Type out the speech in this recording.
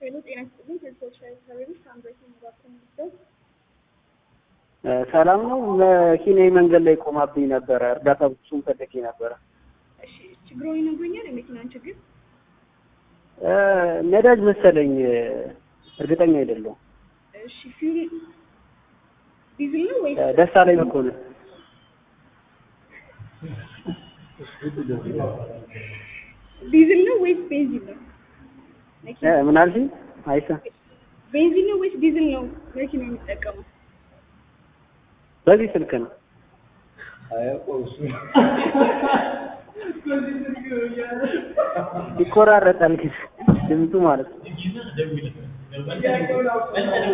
ሄሎ ጤና ይስጥልኝ። ከሶሻል ሰርቪስ ሳምሬት የሚባክን ሚስተር ሰላም ነው። መኪናዬ መንገድ ላይ ቆማብኝ ነበረ። እርዳታ ብሱም ፈልጌ ነበረ። እሺ ችግሩን ይነግሩኛል? የመኪናን ችግር ነዳጅ መሰለኝ፣ እርግጠኛ አይደለሁም። እሺ ፊውል ዲዝል ነው ወይስ ደስታ ላይ መኮንን ዲዝል ነው ወይስ ቤንዚን ነው? መኪና ምን አልሽኝ? አይሳ ቤንዚን ነው ወይስ ዲዝል ነው መኪና የሚጠቀመው? በዚህ ስልክ ነው። ይቆራረጣል ግን ድምፁ ማለት ነው።